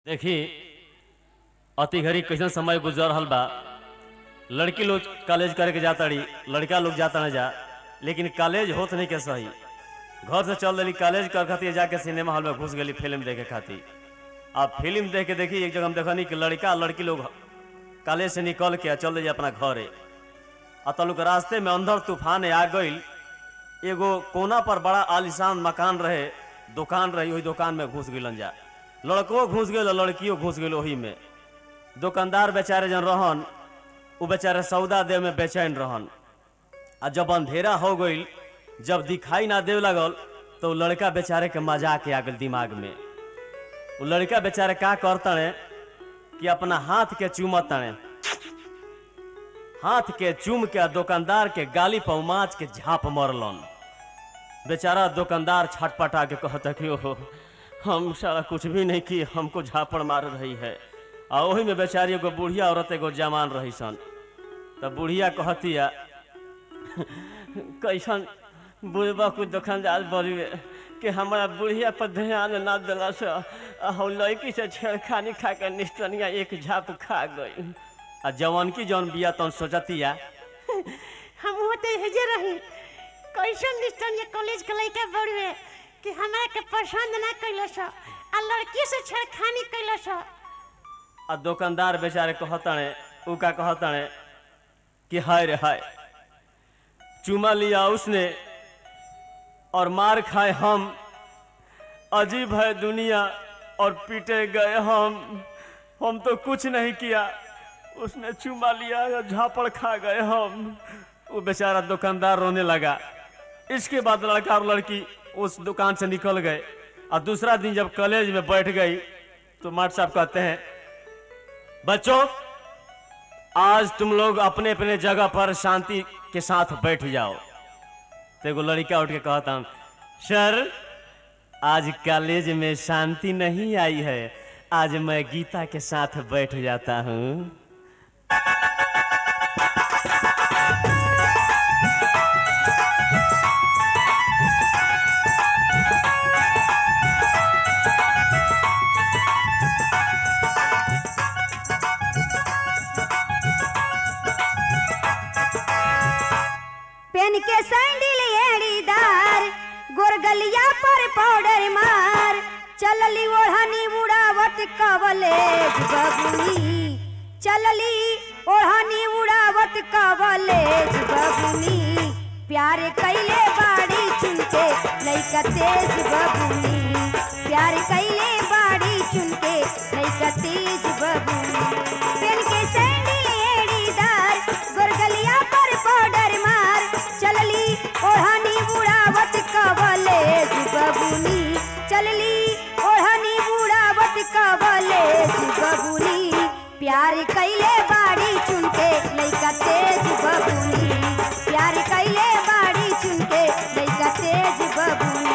देखी अति घड़ी कैसन समय गुजर रहल बा लड़की लोग कॉलेज करे के जाता रही लड़का लोग जाता ना जा लेकिन कॉलेज होत नहीं के सही घर से चल रही कॉलेज कर खातिर जाके सिनेमा हॉल में घुस गई फिल्म देखे खातिर अब फिल्म देख के देखी एक जगह हम देखनी कि लड़का और लड़की लोग कॉलेज से निकल के आ चल रही अपना घरे आ तलुक रास्ते में अंधर तूफान आ गई एगो कोना पर बड़ा आलिशान मकान रहे दुकान रही वही दुकान में घुस गइलन जा लड़को घुस गए लड़कियों घुस गई वही में दुकानदार बेचारे जन रहन वो बेचारे सौदा दे में बेचैन रहन आ जब अंधेरा हो गई जब दिखाई ना देव लगल तो उ लड़का बेचारे के मजाक के आ गल दिमाग में वो लड़का बेचारे का करतने कि अपना हाथ के चूमतने हाथ के चूम के आ दुकानदार के गाली पर माच के झाप मरलन बेचारा दुकानदार छटपटा के कहता कि ओहो हम सारा कुछ भी नहीं की हमको झापड़ मार रही है आ वही में बेचारी एगो बुढ़िया औरत एगो जवान रही सन तब बुढ़िया कहतिया कैसन बुढ़बा कुछ दुकानदार बड़ी कि हमारा बुढ़िया पर ध्यान ना दिला से आ हम लड़की से छेड़खानी खा के निस्तनिया एक झाप खा गई आ जवान की जौन बिया तौन सोचतिया हम होते हेजे रही कैसन निष्ठन ये कॉलेज के लड़का बड़वे कि हमरा के पसंद ना कैलस आ लड़की से छेड़खानी कैलस आ दुकानदार बेचारे कहतने उ का कहतने कि हाय रे हाय चुमा लिया उसने और मार खाए हम अजीब है दुनिया और पीटे गए हम हम तो कुछ नहीं किया उसने चुमा लिया और झापड़ खा गए हम वो बेचारा दुकानदार रोने लगा इसके बाद लड़का और लड़की उस दुकान से निकल गए और दूसरा दिन जब कॉलेज में बैठ गई तो माट साहब कहते हैं बच्चों आज तुम लोग अपने अपने जगह पर शांति के साथ बैठ जाओ तो एगो लड़का उठ के कहता हूँ सर आज कॉलेज में शांति नहीं आई है आज मैं गीता के साथ बैठ जाता हूँ पेन के सैंडल एड़ीदार गोरगलिया पर पाउडर मार चलली ओढ़नी उड़ावट कवलेज बबुनी चलली ओढ़नी उड़ावट कवलेज बबुनी प्यार कैले बाड़ी चुनके लइका तेज बबुनी प्यार कैले बाड़ी चुनके लइका तेज बबुनी पेन के सैंडल एड़ीदार गोरगलिया पर पाउडर मार चलली ओढ़नी बुढ़ावत कवलेज बबुनी चलली ओढ़नी बुढ़ावत कवलेज बबुनी प्यार कैले बाड़ी चुनके लइका तेज बबुनी प्यार कैले बाड़ी चुनके लइका तेज बबुनी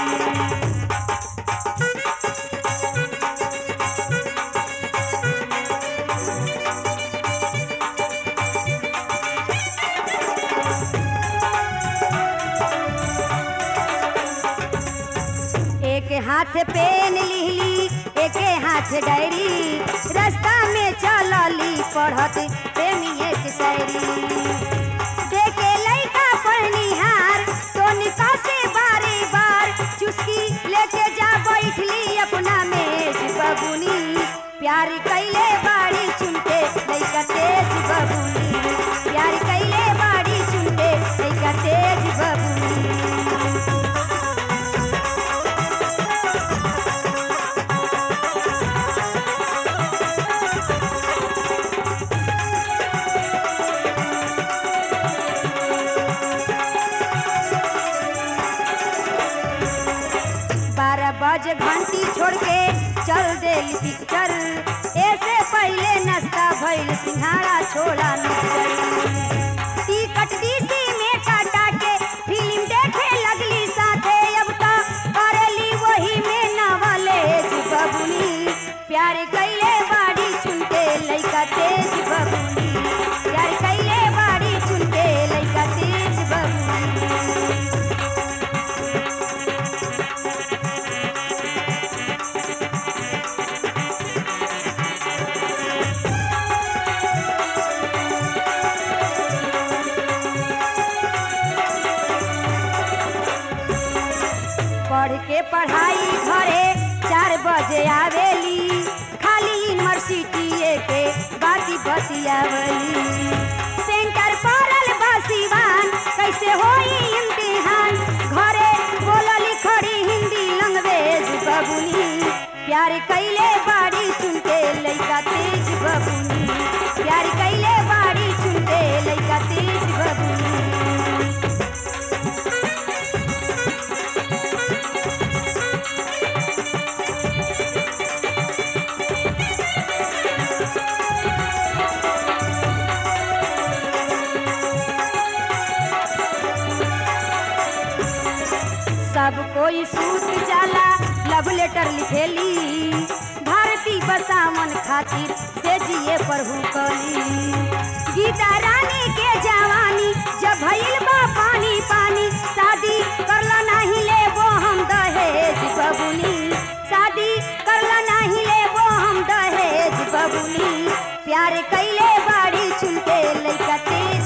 एक हाथ पेन लिहली एक हाथ डायरी रास्ता में चलली पढ़त प्रेमी एक शायरी देखे लइका पढ़निहार तो निका से बारे बार चुस्की लेके जा बैठली अपना मेज बबुनी प्यार कैले बाड़ी चुनके लइका तेज बबुनी प्यार कैले बाड़ी चुनके लइका तेज बबुनी बारह बजे घंटी छोड़ के चल देली पिक्चर ऐसे पहले नाश्ता भइल सिंघाड़ा छोड़ा मिक्सचर टिकट डीसी में काटा के फिल्म देखे लगली साथे अब तो करेली वही में नवलेज बबुनी प्यार कैले बाड़ी चुनके लइका तेज बबुनी प्यार कैले बाड़ी चुनके लइका तेज बबुनी पढ़ाई घरे चार बजे आवेली खाली यूनिवर्सिटी के बाती बतियावली सेंटर पड़ल बसिवान कैसे होई इम्तिहान घरे बोलली खड़ी हिंदी लैंग्वेज बबुनी प्यार कैले बाड़ी चुनके लइका तेज बबुनी प्यार कैले बाड़ी चुनके लइका तेज बबुनी सब कोई सूत जाला लव लेटर लिखेली भारती बसावन खातिर से जिए पर हुकली गीता रानी के जवानी जब भइल बा पानी पानी शादी करला नहीं लेबो हम दहेज बबुनी शादी करला नहीं लेबो हम दहेज बबुनी प्यार कैले बाड़ी चुनके लइका तेज